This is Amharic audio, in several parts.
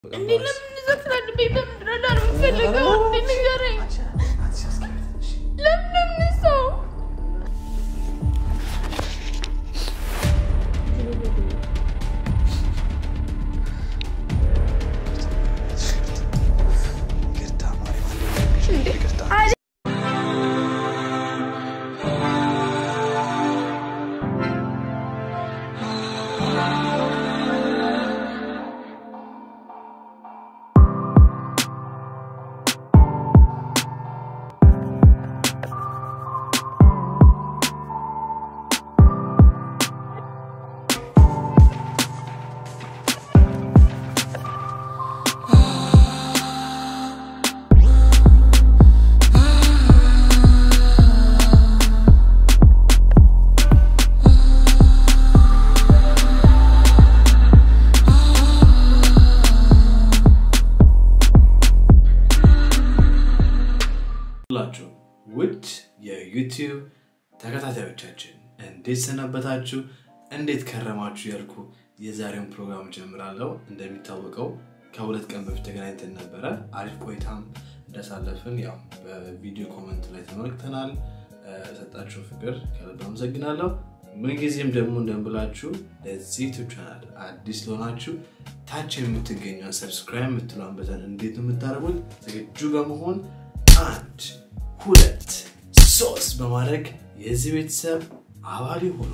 እንዴ ለምን እንደዛ ትላለህ? ቤት በምንድን ነው የምፈልገው? እንዴ ንገረኝ። ለምን ለምን ሰው ሁላችሁ ውድ የዩቲዩብ ተከታታዮቻችን እንዴት ሰነበታችሁ? እንዴት ከረማችሁ? ያልኩ የዛሬውን ፕሮግራም ጀምራለሁ። እንደሚታወቀው ከሁለት ቀን በፊት ተገናኝተን ነበረ። አሪፍ ቆይታም እንዳሳለፍን ያው በቪዲዮ ኮመንት ላይ ተመልክተናል። ሰጣችሁ ፍቅር ከልብ አመሰግናለሁ። ምንጊዜም ደግሞ እንደምላችሁ ለዚህ ዩቱብ ቻናል አዲስ ለሆናችሁ ታች የምትገኘው ሰብስክራይብ የምትለውን በተን እንዴት ነው የምታደርጉት? ዝግጁ በመሆን አንድ ሁለት ሶስት በማድረግ የዚህ ቤተሰብ አባል ሆኑ።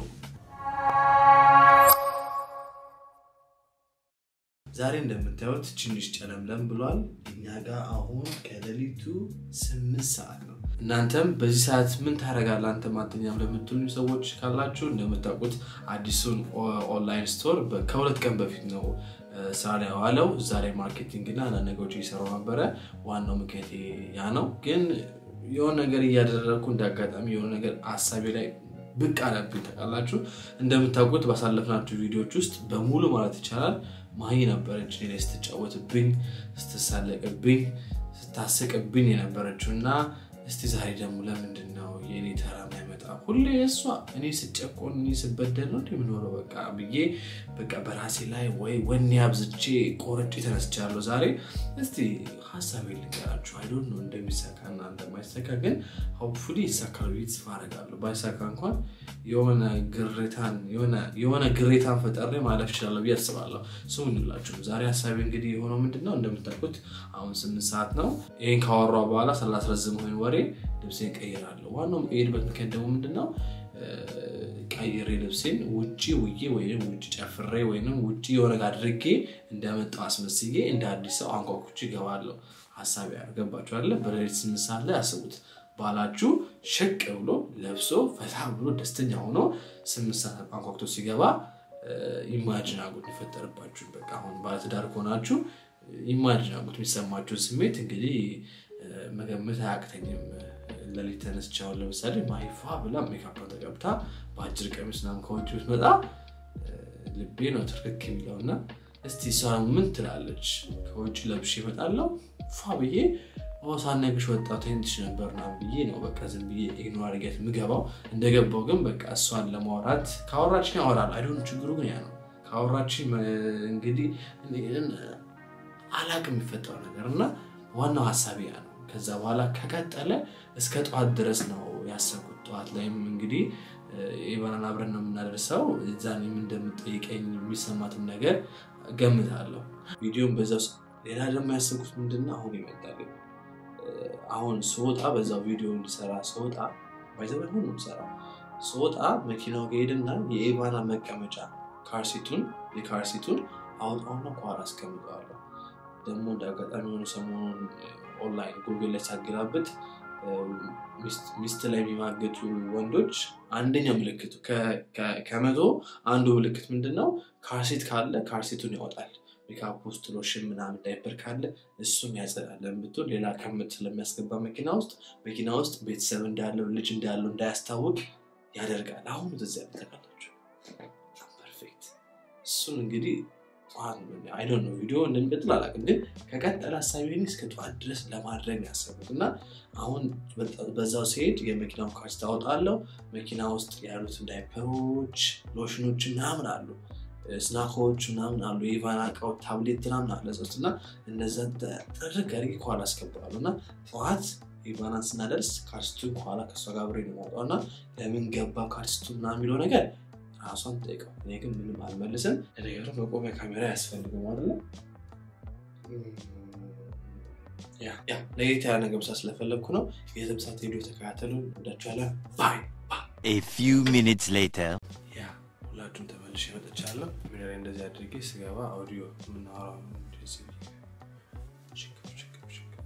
ዛሬ እንደምታዩት ትንሽ ጨለምለም ብሏል። እኛ ጋር አሁን ከሌሊቱ ስምንት ሰዓት ነው። እናንተም በዚህ ሰዓት ምን ታደርጋለህ አንተ ማተኛም ለምትሉ ሰዎች ካላችሁ እንደምታውቁት አዲሱን ኦንላይን ስቶር ከሁለት ቀን በፊት ነው ስራ ላይ የዋለው። እዛ ላይ ማርኬቲንግ እና አንዳንድ ነገሮች እየሰራው ነበረ። ዋናው ምክንያት ያ ነው። ግን የሆነ ነገር እያደረግኩ እንደ አጋጣሚ የሆነ ነገር አሳቢ ላይ ብቅ አለብኝ። ታውቃላችሁ እንደምታውቁት ባሳለፍናቸው ቪዲዮዎች ውስጥ በሙሉ ማለት ይቻላል ማሂ ነበረች እኔ ላይ ስትጫወትብኝ፣ ስትሳለቅብኝ፣ ስታስቅብኝ የነበረችው እና እስቲ ዛሬ ደግሞ ለምንድን ነው የእኔ ተራ የማይመጣ? ሁሌ እሷ እኔ ስጨቆን እኔ ስበደል ነው የምኖረው በቃ ብዬ በቃ በራሴ ላይ ወይ ወኔ አብዝቼ ቆርጬ ተነስቻለሁ። ዛሬ እስቲ ሀሳቤ ልንገራችሁ። አይዶን ነው እንደሚሳካ እና እንደማይሳካ ግን ሆፕፉሊ ይሳካል ብዬ ተስፋ አደርጋለሁ። ባይሳካ እንኳን የሆነ ግሬታን የሆነ ግሬታን ፈጠሬ ማለፍ እችላለሁ ብዬ አስባለሁ። ስሙ እንላችሁም ዛሬ ሀሳቤ እንግዲህ የሆነው ምንድን ነው እንደምታውቁት አሁን ስምንት ሰዓት ነው። ይህን ካወራሁ በኋላ ስላስረዝም ወይን ወሬ ልብሴን ቀይራለሁ። ዋናው የሄድበት ምክንያት ደግሞ ምንድን ነው ቀይሬ ልብሴን ውጭ ውዬ ወይም ውጭ ጨፍሬ ወይም ውጭ የሆነ ጋር አድርጌ እንደመጣው አስመስዬ እንደ አዲስ ሰው አንኳኩቼ እገባለሁ። ሀሳቢ ያገባችሁ አለ በሌሊት ስምንት ሰዓት ላይ አስቡት። ባላችሁ ሸቅ ብሎ ለብሶ ፈታ ብሎ ደስተኛ ሆኖ ስምንት ሰዓት አንኳኩቶ ሲገባ ኢማጅን አጉት የሚፈጠርባችሁ በቃ አሁን ባለትዳር ከሆናችሁ ኢማጅን አጉት የሚሰማችሁን ስሜት እንግዲህ መገመት አያቅተኝም። ለሊት ተነስቼ አሁን ለምሳሌ ማይፋ ብላ ሜካፕ ተቀብታ በአጭር ቀሚስ ምናምን ከውጭ ብትመጣ ልቤ ነው ትርክክ የሚለው እና እስቲ እሷ ምን ትላለች? ከውጭ ለብሼ እመጣለሁ ፏ ብዬ ሳናግሽ ወጣቱ ትንሽ ነበር ና ብዬ ነው በቃ ዝም ብዬ ኢግኖር አድርጊያት የምገባው። እንደገባው ግን በቃ እሷን ለማውራት ካወራችን ያወራል። አይዶን ችግሩ ግን ያ ነው። ካወራችን እንግዲህ አላቅ የሚፈጠረው ነገር እና ዋናው ሀሳቢ ያ ነው። ከዛ በኋላ ከቀጠለ እስከ ጠዋት ድረስ ነው ያሰብኩት። ጠዋት ላይም እንግዲህ የባናን አብረን ነው የምናደርሰው። እዛን እንደምጠይቀኝ የሚሰማትን ነገር ገምታለሁ። ቪዲዮም በዛ ሌላ ደግሞ ያሰብኩት ምንድነው አሁን ይመጣል አሁን ስወጣ በዛው ቪዲዮ እንዲሰራ ስወጣ ባይዘበን ሁሉ ሰራ ስወጣ መኪናው ከሄድና የኤቫና መቀመጫ ካርሲቱን የካርሲቱን አውጣውና ኳር አስቀምጠዋለሁ። ደግሞ እንደ አጋጣሚ የሆኑ ሰሞኑን ኦንላይን ጉግል ላይ ሳገላብጥ ሚስት ላይ የሚማገጡ ወንዶች አንደኛው ምልክቱ ከመቶ አንዱ ምልክት ምንድን ነው? ካርሲት ካለ ካርሲቱን ያወጣል። ሜካፕ ውስጥ ሎሽን ምናምን ዳይፐር ካለ እሱም ያጸዳለን ብትሆን ሌላ ከምት ስለሚያስገባ መኪና ውስጥ መኪና ውስጥ ቤተሰብ እንዳለው ልጅ እንዳለው እንዳያስታውቅ ያደርጋል። አሁን እዚያ ተቃላችሁ ፐርፌክት። እሱን እንግዲህ አይዶን ነው ቪዲዮ እንደሚቀጥል አላውቅም፣ ግን ከቀጠለ ሀሳቢ እስከ ጠዋት ድረስ ለማድረግ ያሰቡት እና አሁን በዛው ሲሄድ የመኪናውን ካርስ ታወጣለሁ። መኪና ውስጥ ያሉትን ዳይፐሮች፣ ሎሽኖች ምናምን አሉ ስናኮች ምናምን አሉ የኢቫን እቃዎች ታብሌት ምናምን አለ ሶስት እና እነዛን ጥርግ አድርጌ ከኋላ አስገባለሁ እና ጠዋት ኢቫናን ስናደርስ ካርስቱ ከኋላ ከእሷ ጋር አብሬ ነው የማወጣው እና ለምን ገባ ካርስቱ ምናምን የሚለው ነገር ራሷን ጠይቀው እኔ ግን ምንም አልመልስም ለነገሩ መቆሚያ ካሜራ ያስፈልግም አይደለ ያ ያ ለየት ያለ ነገር ብቻ ስለፈለግኩ ነው የትምሳት ሄዶ የተከታተሉ ወዳችኋለን ባይ A few minutes later. ያ ሁላችሁም ተመልሼ መጥቻለሁ ቪዲዮ ላይ እንደዚህ አድርጌ ስገባ አውዲዮ የምናወራው እንደዚህ ሽክፍ ሽክፍ ሽክፍ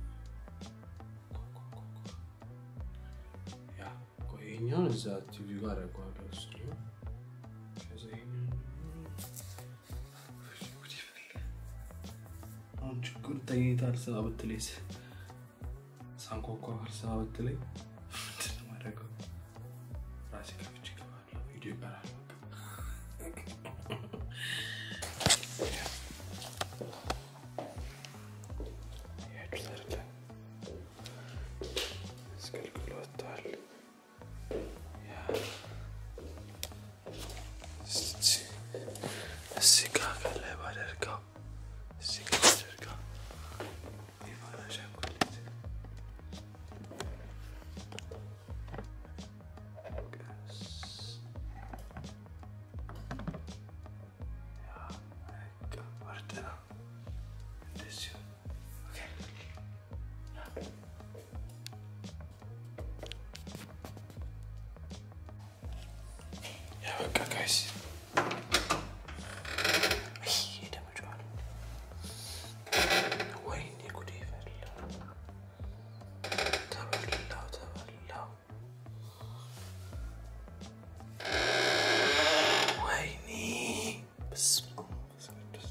ያ ቆይ ይኸኛውን እዛ ቲቪ ጋር አደርገዋለሁ እሱ ነው ከዛ ይኸኛውን አሁን ችግሩ ተኝታ አልሰማ ብትለኝ ሳንኳኳ አልሰማ ብትለኝ ምንድን ነው የማደርገው? ራሴ ከፍቼ እገባለሁ። ቪዲዮ ይቀራል። ያችሁት አይደለ? አስገልግሎ ወጥቷል። ያ እስቲ- እዚህ ጋር ከላይ ባደርገው እዚህ ጋር ባደርገው የፋና አሻንጉሊት ወይኔ ጉዴ ፈላ ተበላው ተበላው ወይኔ በስመ አብ ወመንፈስ ቅዱስ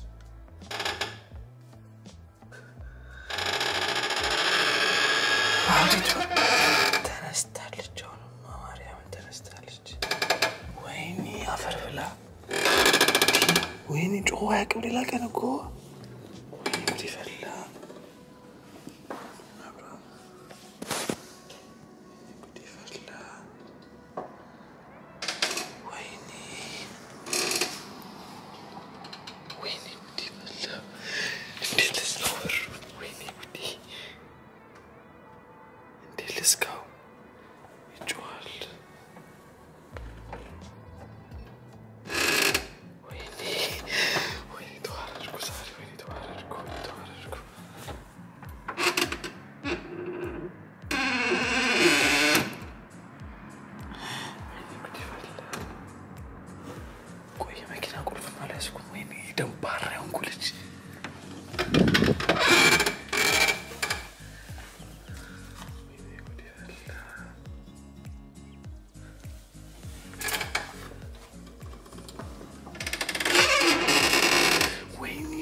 አንዲቱ ተነስታለች። አሁንማ ማርያምን ተነስታለች። ወይኔ አፈር ብላ ወይኔ ጮኸ አያውቅም። ሌላ ቀን እኮ ወይኔ ጉድ ፈላ ጉድ ፈላ ወይኔ ወይኔ ጉድ ፈላ እንዴት ልዝጋው በሩን? ወይኔ ጉዴ እንዴት ልዝጋው? ይጮሃል። ወይኔ ወይኔ ተዋረድኩ ዛሬ ወይኔ ተዋረድኩ ተዋረድኩ። ወይኔ ጉድ ፈላ። ቆይ የመኪና ቁልፍ አልያዝኩም። ወይኔ ደንባራ የሆንኩ ልጅ ወይኔ ጉድ ፈላ። ወይኔ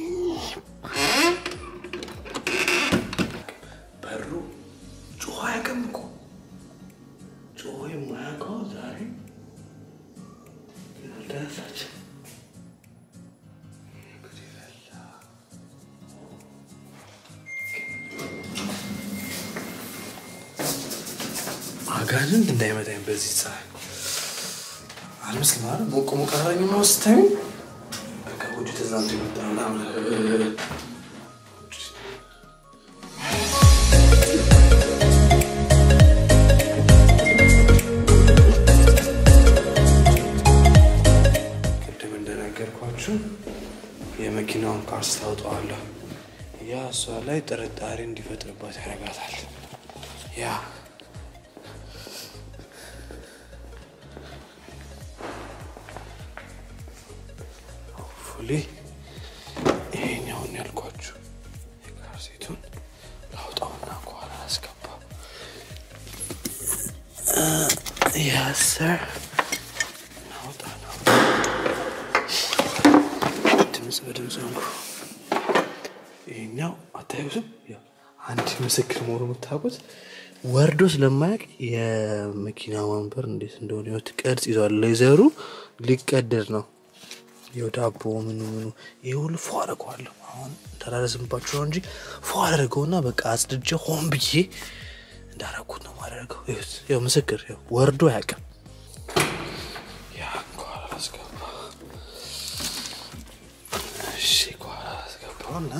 በሩ ጮኸ አያውቅም እኮ ጮኸ የማያውቀው ዛሬ ያልተነሳች ጉድ ፈላ። አጋንንት እንዳይመታኝ በዚህ ፀሐይ አልመስልም አይደል? ሞቅ ሞቅ አደረገኝ ነው ስታዩ በቃ ውጭ ተዝናንቶ የመጣ ምናምን ቅድም እንደነገርኳችሁ የመኪናውን ፓርስ ታውጠዋለሁ። ያ እሷ ላይ ጥርጣሬ እንዲፈጥርባት ያደርጋታል። ያ ፉሊ ይሄኛውን ያልኳችሁ የካር ሴቱን ላውጣውና ከኋላ አስገባ። ያሰር ናውጣ ነው ድምፅ በድምፅ ሆንኩ። ይሄኛው አታዩትም? ያው አንድ ምስክር መሆኑ የምታውቁት ወርዶ ስለማያውቅ የመኪና ወንበር እንዴት እንደሆነ ህይወት ቅርጽ ይዟል። ሌዘሩ ሊቀደድ ነው። ይኸው ዳቦ ምኑ ምኑ ይህ ሁሉ ፎ አደርገዋለሁ። አሁን ተራረዝምባችሁ ነው እንጂ ፎ አደርገውና በቃ አጽድጄ ሆን ብዬ እንዳረኩት ነው ማደርገው። ይኸውት፣ ይኸው ምስክር ይኸው ወርዶ አያውቅም። ያ ከኋላ ላስገባ እንውጣውና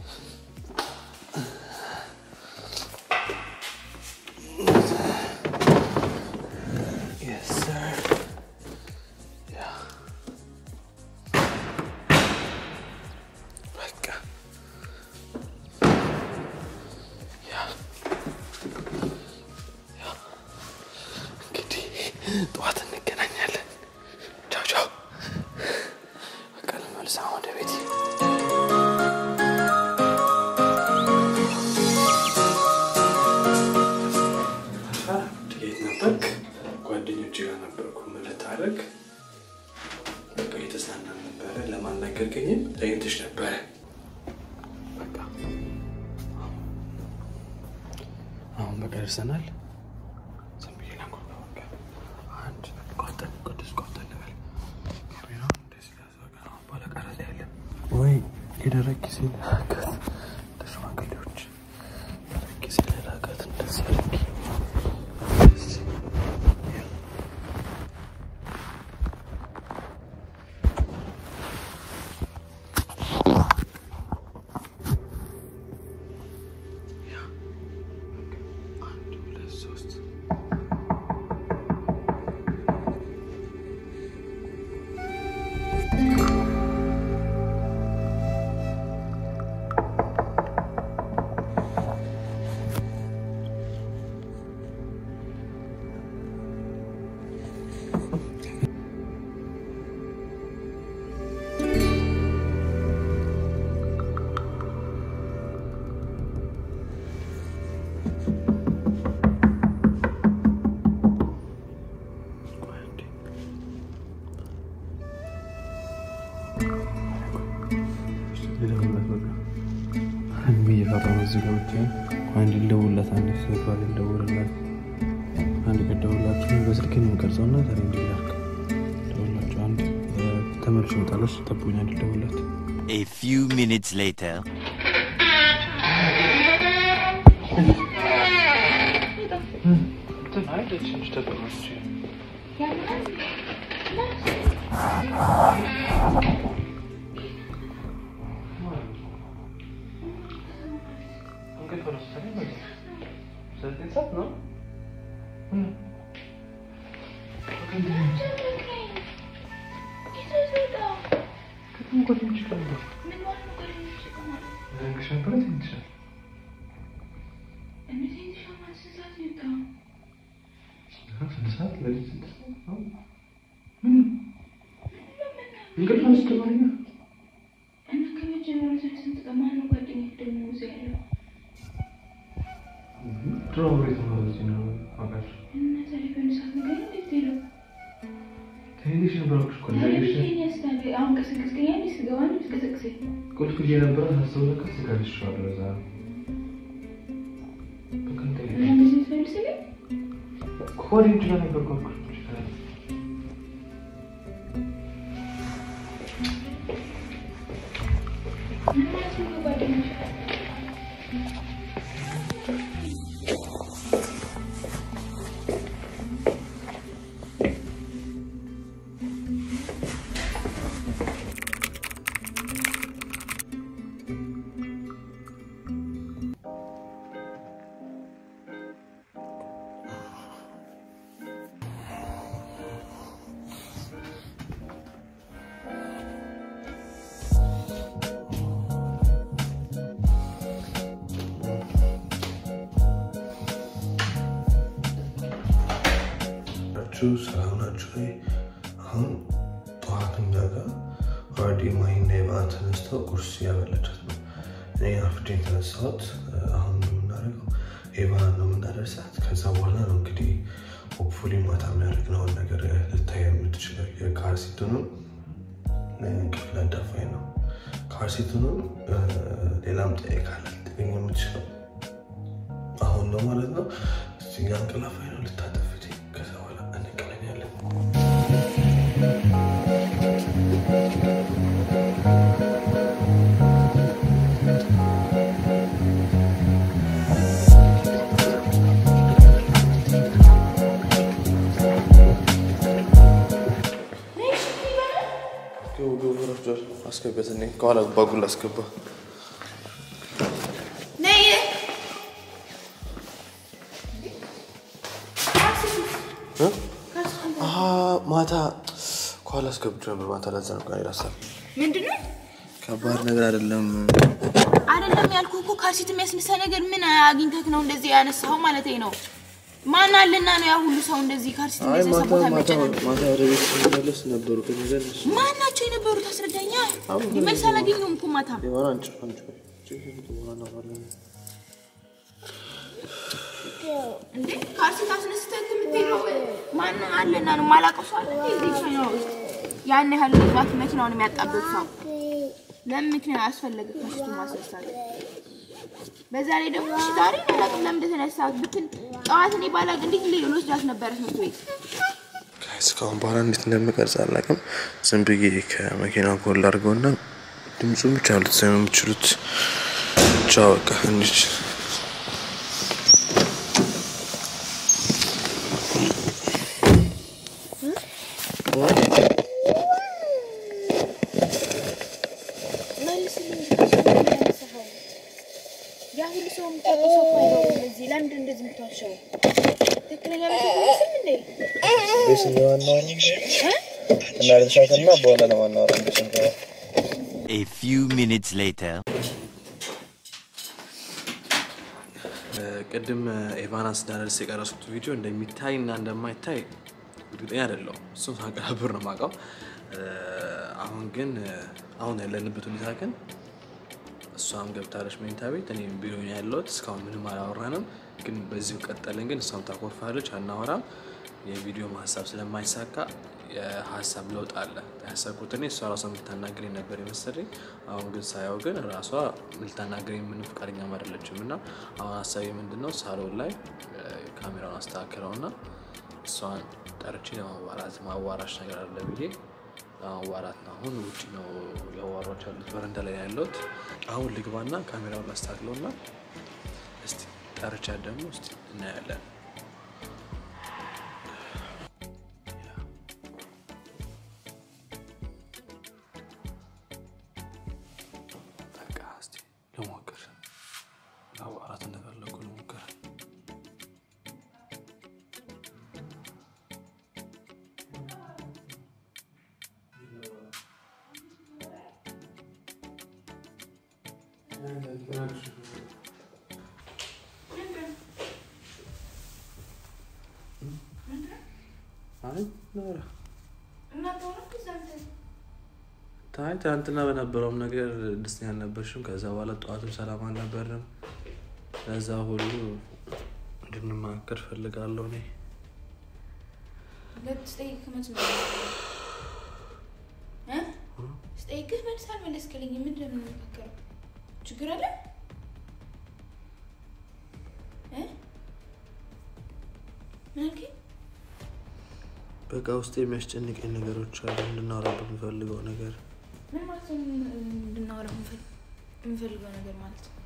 Yes, sir. Yeah. በቃ ያ ያ እንግዲህ ጠዋት እንገናኛለን። ቻው ቻው። በቃ ልመልስ አሁን ወደ ቤት። ጥቂት ነበርክ፣ ጓደኞች ጋር ነበርኩ። ምን ልታደርግ? በቃ እየተዝናናን ነበረ። ለማናገርከኝም ተኝተሽ ነበረ። በቃ አሁን በቃ ደርሰናል። ዝም ብዬ ላንኳኳ። በቃ አንድ ቆጠን ቅዱስ ቆጠን ልበል። ካሜራውን እንደዚህ ያዝ። በቃ አሁን በኋላ ቀረጻ የለም ወይ የደረቅ ጊዜ ለራቀት እንደ ሽማግሌዎች ደረቅ ጊዜ ለራቀት እንደዚህ አድርጊ እንደዚህ አንድ ሁለት ሶስት እየፈራ ነው እዚህ ገብቼ አንድ ልደውልላት አንድ ሲባል ልደውልላት አንድ ከደውላችሁ በስልክ ነው የምቀርጸው እና ዛሬ እንዲላርክ ደውላችሁ አንድ ተመልሶ ይመጣለች ጠብቁኝ አንድ ልደውልላት A few minutes later. ቁልፍ ይዤ ነበር ሳስበው ለካ ስጋ ልሼዋለሁ። ለዛ ነው። በቃ እንጠይቅ። ከወዲህ ጋር ነበርኩ አልኩሽ። ናችሁ ሰላም ናችሁ ወይ? አሁን ጠዋት እኛ ጋር ኦልሬዲ ማሂና የበዓል ተነስተው ቁርስ እያበለቻት ነው። እኔ አርፍጄ የተነሳሁት አሁን ነው የምናደርገው የበዓል ነው የምናደርሳት። ከዛ በኋላ ነው እንግዲህ ሆፕፉሊ ማታ የሚያደርግነውን ነገር ልታይ የምትችለው የካርሲቱንም ክፍል አዳፋኝ ነው። ካርሲቱንም ሌላም ጠይቃለ ልትገኝ የምትችለው አሁን ነው ማለት ነው። እዚጋ እንቅላፋኝ ነው ልታጠፍት ከዛ በኋላ እንገናኛለን። አስገቢያት እኔ ከኋላ ባጉል አስገባ ማታ ከኋላ አስገብቼ ነበር። ማታ ለዛ ነው ቃል ሀሳብ ምንድን ነው ከባድ ነገር አይደለም። አይደለም ያልኩህ እኮ ካልሲት የሚያስነሳ ነገር ምን አግኝተህ ነው እንደዚህ ያነሳኸው ማለት ነው? ማን አለና ነው ያ ሁሉ ሰው እንደዚህ ካልሲት አይ የሚያስነሳ ማታ ቦታ ማታ የሚያጨናንቅ? ማታ ወደ ቤት ስንመለስ ነበሩ ከነገ እነሱ ማን ናቸው የነበሩት? አስረዳኛ። መልስ አላገኘሁም እኮ ማታ። የሆነ አንጭ አንጭ በኋላ እናወራለን። እንዴ ካልሲት አስነስተህ የምትሄደው ማን አለና ነው? የማላውቀው ሰው አለ እንዴ እዚህ ቻይና ውስጥ? ያን ያህል ግባት መኪናውን የሚያጣበት ሰው ለምን ምክንያት አስፈለገ ካልሲቱ ማስነሳት? በዛ ላይ ደግሞ እሺ ዛሬ ነው አላውቅም ለምን እንደተነሳት ብትል ጠዋት እኔ ባላውቅ እንዴት ሌ ልወስዳት ነበረ ትምህርት ቤት እስካሁን በኋላ እንዴት እንደምቀርጽ አላውቅም። ዝም ብዬ ከመኪና ጎል አድርገውና ድምፁን ብቻ ልትሰሙ የምችሉት ብቻ በቃ እንዲች ያ ሁሉ ሰው የምታውቀው ሰው እኮ አይኖርም እዚህ። ለምንድን እንደዚህ የምትዋሸው? ትክክለኛ መስሎህ እንዴ? እናደርሳትና በኋላ ለማናወራ A few minutes later. ቅድም ኤቫናስ ዳነልስ የቀረሱት ቪዲዮ እንደሚታይ እና እንደማይታይ እርግጠኛ አይደለሁም። እሱም ሳቀናብር ነው የማውቀው። አሁን ግን አሁን ያለንበት ሁኔታ ግን እሷም ገብታለች መኝታ ቤት፣ እኔም ቢሮ ነው ያለሁት። እስካሁን ምንም አላወራንም፣ ግን በዚሁ ቀጠልን። ግን እሷም ታኮርፋለች፣ አናወራም። የቪዲዮ ሀሳብ ስለማይሳካ የሀሳብ ለውጥ አለ። ያሰብኩት እኔ እሷ ራሷ የምታናግረኝ ነበር የመሰለኝ። አሁን ግን ሳየው ግን ራሷ ልታናግረኝ ምንም ፈቃደኛም አይደለችም። እና አሁን ሀሳቤ ምንድን ነው ሳሎን ላይ እ፣ ካሜራውን አስተካክለው እና እሷን ጠርቼ ለማዋራት ማዋራሽ ነገር አለ ብዬ ለማዋራት ነው። አሁን ውጭ ነው ያዋሯች ያሉት፣ በረንዳ ላይ ነው ያለሁት። አሁን ልግባና ካሜራውን ላስተካክለው እና እስቲ ጠርቻ ደግሞ እስቲ እናያለን። በቃ እስቲ ልሞክር። ማዋራት እንደፈለጉ ልሞክር። አይ ኖራ ታይ ትናንትና በነበረውም ነገር ደስተኛ አልነበርሽም። ከዛ በኋላ ጠዋትም ሰላም አልነበርም። ለዛ ሁሉ እንድንማከር ፈልጋለሁ እኔ ስጠይቅህ መልስ ነው እ? ስጠይቅህ መልስ አልመለስክልኝም። ምንድን ነው የምንመካከረው? ችግር አለ እ? ምን አልከኝ? በቃ ውስጥ የሚያስጨንቀኝ ነገሮች አሉ። እንድናወራበት የምፈልገው ነገር ምን ማለት ነው? እንድናወራ የምንፈል- የምንፈልገው ነገር ማለት ነው?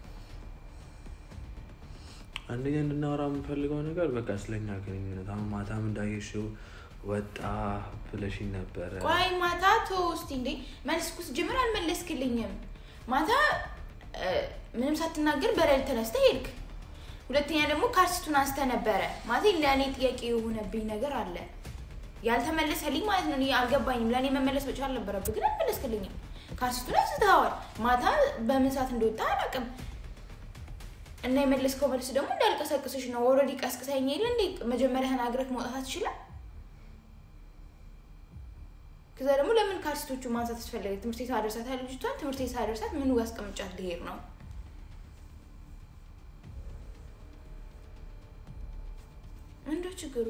አንደኛ እንድናወራ የምፈልገው ነገር በቃ ስለኛ ግንኙነት አሁን ማታም እንዳየሽው ወጣ ብለሽኝ ነበረ። ቆይ ማታ ተወው እስኪ እንዴ መልስ እኮ ስትጀምር አልመለስክልኝም። ማታ እ፣ ምንም ሳትናገር በሌሊት ተነስተህ ሄድክ። ሁለተኛ ደግሞ ካርሲቱን አንስተህ ነበረ ማለት ለእኔ ጥያቄ የሆነብኝ ነገር አለ ያልተመለሰልኝ ማለት ነው። እኔ አልገባኝም። ለእኔ መመለስ ብቻ አልነበረብህ፣ ግን አልመለስክልኝም። ካርሲቱን አንስተኸዋል። ማታ በምን ሰዓት እንደወጣ አላውቅም። እና የመለስከው መልስ ደግሞ እንዳልቀሰቅስሽ ነው። ኦልሬዲ ቀስቅሰኝ የለ እንዴ መጀመሪያ ተናግረህ መውጣት አትችልም? ከዛ ደግሞ ለምን ካርሲቶቹ ማንሳት አስፈለገ? ትምህርት ቤት አደርሳት ልጅቷን ትምህርት ቤት አደርሳት ምን አስቀምጫት ልሄድ ነው? እንደው ችግሩ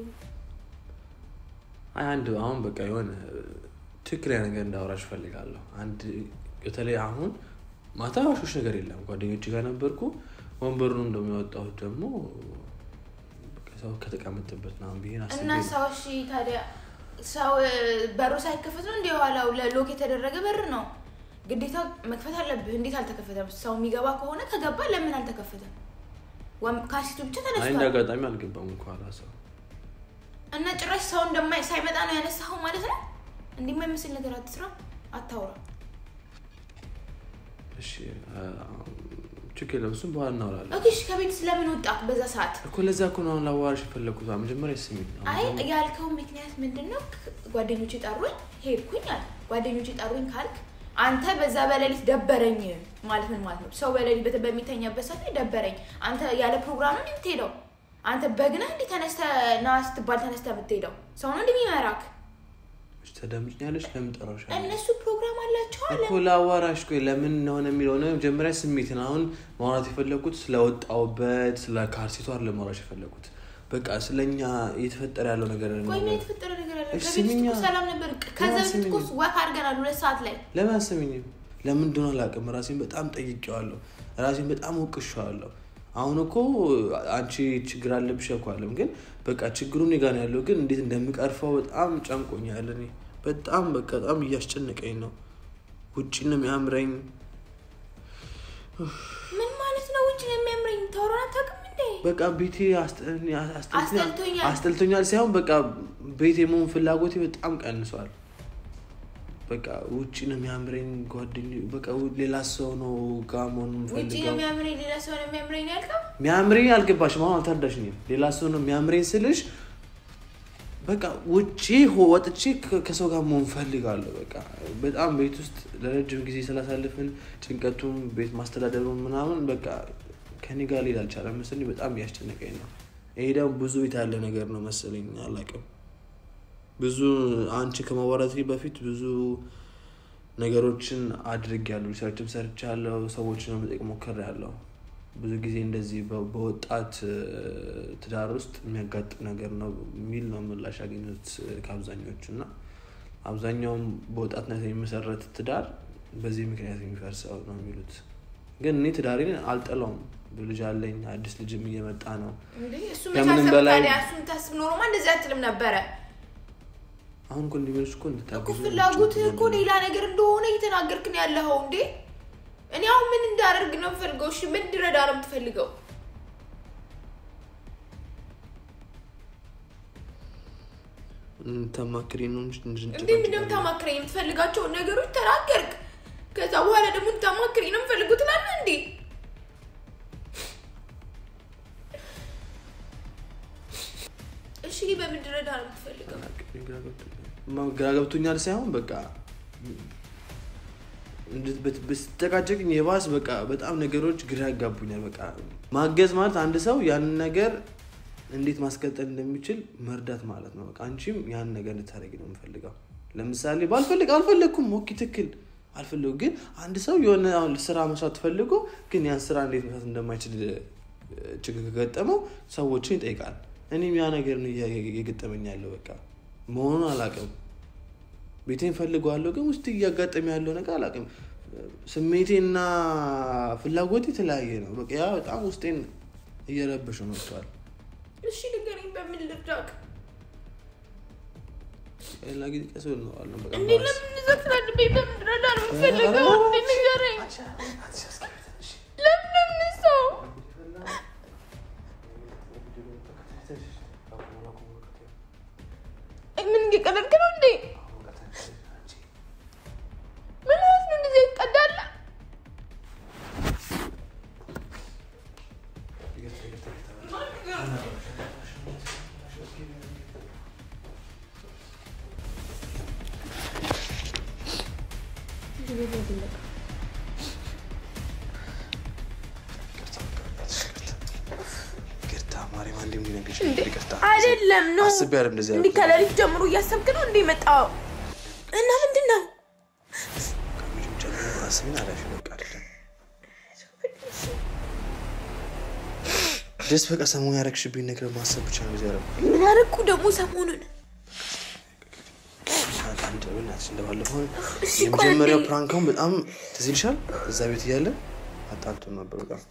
አይ አንድ አሁን በቃ የሆነ ትክክለኛ ነገር እንዳወራሽ እፈልጋለሁ። አንድ በተለይ አሁን ማታ ዋሾች ነገር የለም። ጓደኞች ጋር ነበርኩ። ወንበሩን እንደሚወጣሁት ደግሞ በቃ ሰው ከተቀመጠበት ምናምን ብዬ አስቤ እና ሰው እሺ፣ ታዲያ ሰው እ፣ በሩ ሳይከፈት ነው እንደ የኋላው ለሎክ የተደረገ በር ነው። ግዴታ መክፈት አለብህ። እንዴት አልተከፈተም? ሰው የሚገባ ከሆነ ከገባ ለምን አልተከፈተም? ወም- ካርሲቱ ብቻ አይ እንደ ተነስቷል አጋጣሚ አልገባም እንኳ ሰው እና ጭራሽ ሰው እንደማይ ሳይመጣ ነው ያነሳኸው ማለት ነው። እንዲህ የማይመስል ነገር አትስራ፣ አታውራ። እሺ አ- ችግር የለም እሱም በኋላ እናወራለን ኦኬ፣ እሺ፣ ከቤት ስለምን ወጣክ በዛ ሰዓት? እኮ ለዛ እኮ ነው አሁን ላዋራሽ የፈለግኩት መጀመሪያ ስሚኝ አሁን አይ ደግሞ- ያልከው ምክንያት ምንድን ነው? ጓደኞች ጠሩኝ ሄድኩኝ አለ። ጓደኞች ጠሩኝ ካልክ አንተ በዛ በሌሊት ደበረኝ ማለት ምን ማለት ነው? ሰው በሌሊት በተ- በሚተኛበት ሰዓት ላይ ደበረኝ። አንተ ያለ ፕሮግራም ነው የምትሄደው? አንተ በግና እንዲህ ተነስተህ ና ስትባል ተነስተህ የምትሄደው ሰው ነው እንደሚመራክ። እሺ፣ ተደምጭኛለሽ ለምን ጠራሽ እነሱ ፕሮግራም አላቸው አለ። እኮ ላዋራሽ ቆይ ለምን እንደሆነ የሚለው ነው መጀመሪያ ስሜትን አሁን ማውራት የፈለግኩት ስለወጣውበት ስለ ካርሲቷ ለማውራሽ የፈለግኩት በቃ ስለኛ እየተፈጠረ ያለው ነገር ነው ቆይ ምን የተፈጠረ ነገር አለ? እሺ፣ ከቤት ውስጥ ስሚኛ። እኮ ሰላም ነበር። ከዛ ለምን በፊት እኮ ስሚኝ? ወክ አድርገናል ሁለት ሰዓት ላይ። ለምን አሰሚኝም ለምን እንደሆነ አላውቅም ራሴን በጣም ጠይቄዋለሁ ራሴን በጣም ወቅሼዋለሁ አሁን እኮ አንቺ ችግር አለብሽ እኮ አለም ግን በቃ ችግሩ እኔ ጋር ነው ያለው ግን እንዴት እንደምቀርፈው በጣም ጨንቆኛል እኔ በጣም በቃ በጣም እያስጨነቀኝ ነው ውጭ ነው የሚያምረኝ ምን ማለት ነው? ውጭ ነው የሚያምረኝ። ታወራን አታውቅም እንዴ? በቃ ቤቴ አስጠ- አስጠልቶኛል አስጠልቶኛል። አስጠልቶኛል ሳይሆን በቃ ቤት የመሆን ፍላጎቴ በጣም ቀንሷል በቃ ውጭ ነው የሚያምረኝ ጓደኞ በቃ ው- ሌላ ሰው ነው ጋር መሆን ውጭ ነው የምፈልገው የሚያምረኝ፣ ሌላ ሰው ነው የሚያምረኝ ያልከው? ሚያምረኝ አልገባሽም አሁን አልተረዳሽኝም ሌላ ሰው ነው የሚያምረኝ ስልሽ በቃ ውጭ ሆ- ወጥቼ ከ- ከሰው ጋር መሆን ፈልጋለሁ በቃ በጣም ቤት ውስጥ ለረጅም ጊዜ ስላሳልፍን ጭንቀቱም ቤት ማስተዳደሩን ምናምን በቃ ከኔ ጋር ሊል አልቻለም መሰለኝ በጣም እያስጨነቀኝ ነው ይሄ ደግሞ ብዙ ቤት ያለ ነገር ነው መሰለኝ አላውቅም ብዙ አንቺ ከማዋራት በፊት ብዙ ነገሮችን አድርጌያለሁ ሪሰርችም ሰርቻለሁ ሰዎችን ለመጠየቅ ሞክሬያለሁ ብዙ ጊዜ እንደዚህ በ- በወጣት እ፣ ትዳር ውስጥ የሚያጋጥም ነገር ነው የሚል ነው ምላሽ ያገኙት እ፣ ከአብዛኞቹ እና አብዛኛውም በወጣትነት የሚመሰረት ትዳር በዚህ ምክንያት የሚፈርሰው ነው የሚሉት ግን እኔ ትዳሬን አልጠላውም ልጅ አለኝ አዲስ ልጅም እየመጣ ነው እንዴ እሱ ከምንም መታሰብ በላይ- ታዲያ እሱን ታስብ ኖሮማ እንደዚህ አትልም ነበረ አሁን እኮ እንዲመልስ እኮ እኮ እንድታግዙ ፍላጎትህ እኮ ሌላ ነገር እንደሆነ እየተናገርክ ነው ያለኸው እንዴ እኔ አሁን ምን እንዳደርግ ነው የምፈልገው እሺ ምን እንድረዳ ነው የምትፈልገው ተማክሪ ነው እንጂ እንዴ ምን እንድንጨቃጨቅ እንደምታማክረኝ የምትፈልጋቸውን ነገሮች ተናገርክ ከዛ በኋላ ደግሞ እንድታማክረኝ ነው የምፈልገው ትላለህ እንዴ እሺ በምን እንድረዳ ነው የምትፈልገው ማ- ግራ ገብቶኛል ሳይሆን በቃ እንድ- ብት- ብትጨቃጨቅኝ የባስ በቃ በጣም ነገሮች ግራ ያጋቡኛል በቃ ማገዝ ማለት አንድ ሰው ያንን ነገር እንዴት ማስቀጠል እንደሚችል መርዳት ማለት ነው በቃ አንቺም ያንን ነገር እንድታደርጊ ነው የምፈልገው ለምሳሌ ባልፈልግ አልፈለግኩም ኦኬ ትክክል አልፈለጉ ግን አንድ ሰው የሆነ አሁን ስራ መስራት ፈልጎ ግን ያን ስራ እንዴት መስራት እንደማይችል እ፣ ችግር ከገጠመው ሰዎችን ይጠይቃል እኔም ያ ነገር ነው እያ- እየገጠመኝ ያለው በቃ መሆኑን አላውቅም ቤቴን ፈልገዋለሁ ግን ውስጥ እያጋጠመ ያለው ነገር አላውቅም ስሜቴና ፍላጎቴ የተለያየ ነው በቃ ያ በጣም ውስጤን እየረበሸው መጥቷል እሺ ንገረኝ በምን ልርዳክ ሌላ ጊዜ ቀስ ብለን እናወራለን በቃ እንዴ ባስ። ለምን እንደዛ ትላለህ በምን እንድረዳ ነው የምትፈልገው እንዴ ንገረኝ ለምን ለምን ሰው አይ ምን እየቀለድክ ነው እንዴ ምን ማለት ነው እንደዚህ ይቀዳል ይቅርታ ማርያም አንዴ እንዲነግርሽ እንዴ ይቅርታ አይደለም ነው አስቤ አይደለም እንደዚህ እንዲህ ያልኩት። ከሌሊት ጀምሮ እያሰብክ ነው እንዴ መጣው እና ምንድን ነው ከምንም ጀምሮ አስቤን አላፊ በቃ አይደለም ደስ በቃ ሰሞኑን ያደረግሽብኝ ነገር ማሰብ ብቻ ነው ዚያረ ምን ያደረኩ ደግሞ ሰሞኑን አንድ በእናትሽ እንደባለፈው እሺ፣ የመጀመሪያው ቆይ። ፕራንካውን በጣም ትዝ ይልሻል እዛ ቤት እያለ አጣልቶን ነበር በጣም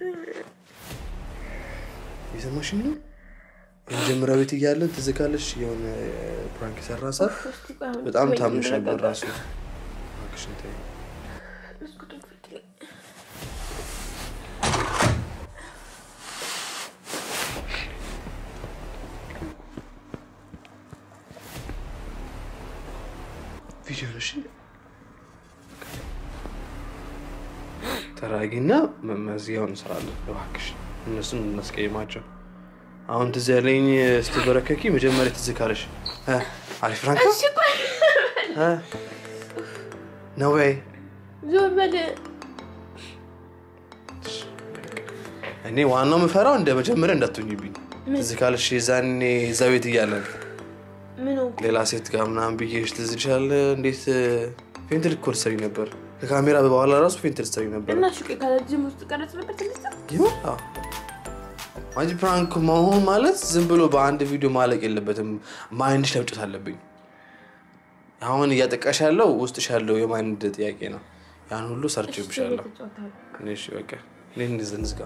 የሰማሽኝ ነው የመጀመሪያ ቤት እያለን ትዝ ካለሽ የሆነ ፕራንክ የሰራ ሰዓት በጣም ታምሽ ነበር ራሱ እባክሽን ተይኝ። ቪዲዮ ነው እሺ ጠራጊና መመዝጊያውን እንሰራለን። እባክሽ እነሱን እናስቀይማቸው። አሁን ትዝ ያለኝ ስትበረከኪ መጀመሪያ ትዝ ካለሽ እ፣ አሪፍ ፍራንክ ነው እሺ ቆይ እ፣ ነው ወይ? ዞር በል እኔ ዋናው የምፈራው እንደ መጀመሪያ እንዳትሆኝብኝ። ምን? ትዝ ካለሽ የዛኔ እዛ ቤት እያለን ምን ሆንኩ? ሌላ ሴት ጋር ምናምን ብዬሽ ትዝ ይልሻል? እንዴት ፌንት ልኮ ልትሰሪ ነበር? ከካሜራ በኋላ ራሱ ፌንት ልትሰሪ ነበር። እና ሹቄ ካለጅም ውስጥ ቀረጽ ነበር ትልስ ይሁን አዎ። አንቺ ፕራንክ መሆን ማለት ዝም ብሎ በአንድ ቪዲዮ ማለቅ የለበትም። ማይንድሽ ለምጨት አለብኝ። አሁን እያጠቃሽ ያለው ውስጥሽ ያለው የማይንድ ጥያቄ ነው። ያን ሁሉ ሰርቼብሻለሁ። እሺ በቃ እኔ እንዝ- እንዝጋ።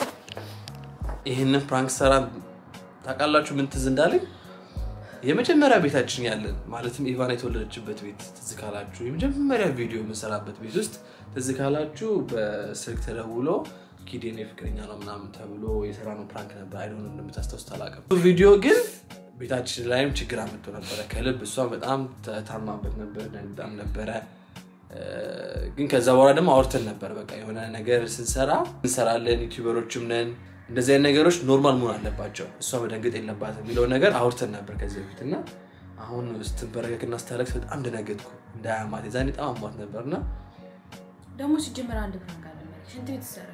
ይህንን ፕራንክ ሰራ ታውቃላችሁ ምን ትዝ እንዳለኝ የመጀመሪያ ቤታችን ያለን ማለትም ኢቫና የተወለደችበት ቤት ትዝ ካላችሁ የመጀመሪያ ቪዲዮ የምንሰራበት ቤት ውስጥ ትዝ ካላችሁ በስልክ ተደውሎ ኪዴን የፍቅረኛ ነው ምናምን ተብሎ የሰራነው ፕራንክ ነበር። አይሆን እንደምታስታውስ አላውቅም። ቪዲዮ ግን ቤታችን ላይም ችግር አመጥቶ ነበረ ከልብ እሷ በጣም ታማበት ነበር፣ ደንግጣም ነበረ። እ፣ ግን ከዛ በኋላ ደግሞ አውርተን ነበር። በቃ የሆነ ነገር ስንሰራ እንሰራለን፣ ዩቲዩበሮችም ነን። እንደዚህ አይነት ነገሮች ኖርማል መሆን አለባቸው፣ እሷ መደንገጥ የለባትም የሚለውን ነገር አውርተን ነበር ከዚህ በፊት እና አሁን ስትንበረከክና ስታለቅስ በጣም ደነገጥኩ። እንዳያማት የዛኔ በጣም አሟት ነበር እና ደግሞ ሲጀመር አንድ ፕራንክ አለ ማለት ሽንት ቤት ተሰረክ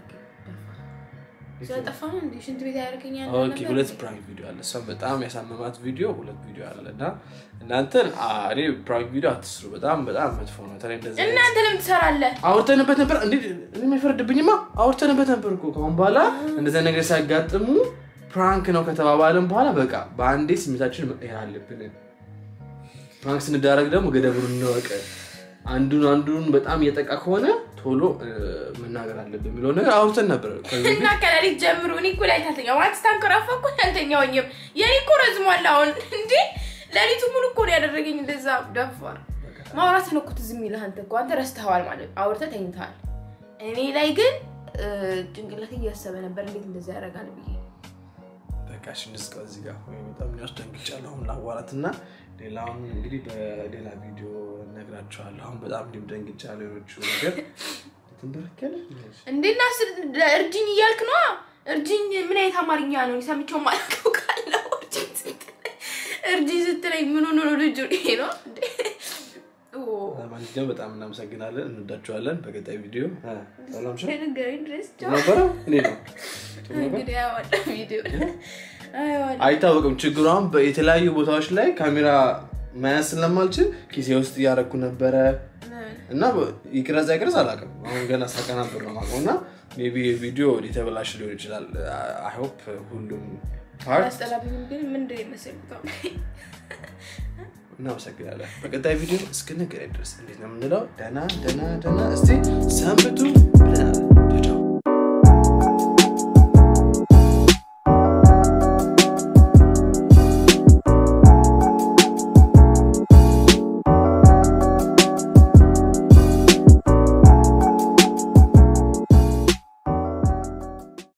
ስለጠፋ ነው እንዴ ሽንት ቤት ያደርገኛል ኦኬ ሁለት ፕራንክ ቪዲዮ አለ። እሷ በጣም ያሳመማት ቪዲዮ ሁለት ቪዲዮ አለ እና እናንተን አ፣ እኔ ፕራንክ ቪዲዮ አትስሩ፣ በጣም በጣም መጥፎ ነው። በተለይ እንደዚህ አይነት- እናንተ ለምን ትሰራለህ? አውርተንበት ነበር። እንዴ እኔ የሚፈርድብኝማ አውርተንበት ነበር እኮ ከአሁን በኋላ እንደዚያ ነገር ሲያጋጥሙ ፕራንክ ነው ከተባባልን በኋላ በቃ በአንዴ ስሜታችን መቀየር አለብን። ፕራንክ ስንዳረግ ደግሞ ገደቡን እንወቅ። አንዱን አንዱን በጣም እየጠቃ ከሆነ ቶሎ እ፣ መናገር አለብን የሚለው ነገር አውርተን ነበር ከዚህ በፊት። እና ከሌሊት ጀምሮ እኔ እኮ ላይ ታተኛ ማለት ስታንከራፋ እኮ አልተኛሁኝም። የኔ እኮ ረዝሟል አሁን እንዴ ሌሊቱ ሙሉ እኮ ነው ያደረገኝ እንደዛ ደፋር ማውራት ነው እኮ ትዝ የሚልህ አንተ እኮ አንተ ረስተኸዋል ማለት አውርተህ ተኝተሃል። እኔ ላይ ግን እ፣ ጭንቅላት እያሰበ ነበር እንዴት እንደዛ ያደርጋል ብዬ በቃ እሺ እንዝጋው እዚህ ጋር ወይ በጣም ያስደንግጫለሁ። አሁን ላዋራት እና ሌላውን እንግዲህ በሌላ ቪዲዮ እነግራቸዋለሁ። አሁን በጣም እንዲሁም ደንግጫለሁ። ሌሎቹ ነገር ትንበረከለ እንዴና እርጅኝ እያልክ ነዋ። እርጅኝ ምን አይነት አማርኛ ነው? ሰምቼው ማለቀው ካለው እርጅኝ ስትለኝ እርጅኝ ስትለኝ ምን ሆኖ ነው ልጁ? ይሄ ነው እንዴ? ኦ፣ ለማንኛውም በጣም እናመሰግናለን፣ እንወዳቸዋለን። በቀጣይ ቪዲዮ እ፣ ሰላም ሽ ንገረኝ ድረስ ቻው። ነበረ እኔ ነው ጥሩ ነበር? እንግዲህ አያዋጣም ቪዲዮ አያዋጣም። አይታወቅም ችግሩ። አሁን የተለያዩ ቦታዎች ላይ ካሜራ መያዝ ስለማልችል ኪሴ ውስጥ እያረኩ ነበረ እና ይቅረጽ አይቅረጽ አላውቅም። አሁን ገና ሳቀናብር ነው የማውቀው እና ሜይ ቢ ቪዲዮ ሊተበላሽ ሊሆን ይችላል። አይ ሆፕ ሁሉም ፓርት አስጠላብኝም ግን ምንድን የመሰልኩት አሁን? እናመሰግናለን። በቀጣይ ቪዲዮ እስክንገናኝ ድረስ እንዴት ነው የምንለው? ደህና ደህና ደህና እስቲ ሰንብቱ ብለናል። ቻው